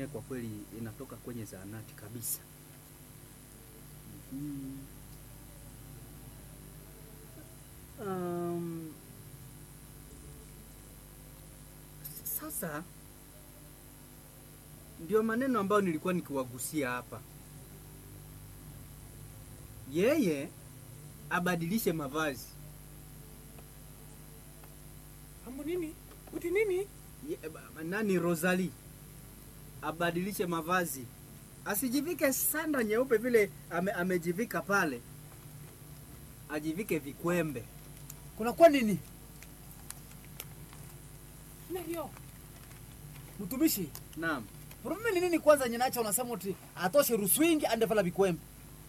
yenyewe kwa kweli inatoka kwenye zahanati kabisa. Mhm. Um, sasa ndio maneno ambayo nilikuwa nikiwagusia hapa. Yeye abadilishe mavazi. Ambo nini? Uti nini? Ye, ba- nani Rosalie abadilishe mavazi, asijivike sanda nyeupe vile ame, amejivika pale, ajivike vikwembe. kunakuwa nini Ndio. mtumishi Naam, probleme ni nini kwanza nyenacha unasema uti atoshe ruswingi ande vala vikwembe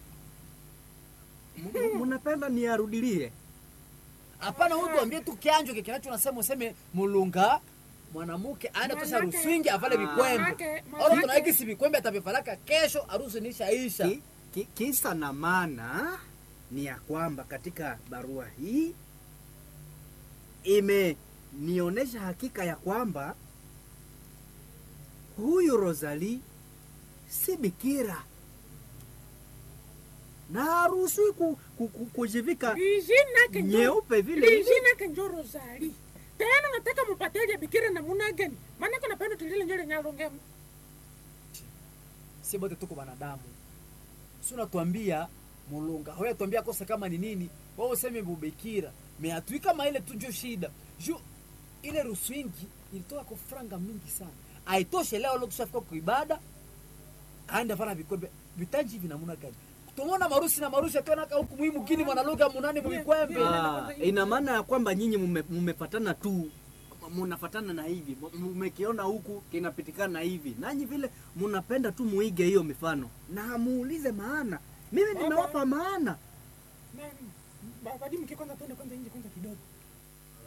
M- m- munapenda niarudilie? hapana huyu tuambie tu kianjo kinacho unasema useme mulunga mwanamke aende tosha Manake- ruswingi avale Ah. vikwembe Manake- ora manake- tunaiki si vikwembe atavivalaka kesho harusi nishaisha Ki, ki, kisa na maana ni ya kwamba katika barua hii imenionyesha hakika ya kwamba huyu Rosalie si bikira na haruhusiwi ku, ku, ku, kujivika Lijina kenjo. nyeupe vile hivi. Lijina kenjo Rosali. Tena nataka mupateje bikira na muna gani? Maana kuna pendo tulile nyole nyalonge. si bote tuko wanadamu si unatuambia mulunga hoya tuambia kosa kama ni nini wao useme bubekira meatui kama ile tu njo shida ju ile ruswingi ilitoka kwa franga mingi sana aitoshe leo leo tushafika kwa ibada aenda vala vikwembe vitanji hivi namuna gani tumona marusi na marusi atonaka huku muhimu kini mwanaluga munane muvikwembe Yeah. Ah, ina maana ya kwamba nyinyi mume- mumefatana tu munafatana na hivi mumekiona huku kinapitikana hivi nanyi vile munapenda tu muige hiyo mifano na muulize maana mimi nimewapa maana Nani? Babadi mke kwanza twende kwanza nje kwanza kidogo.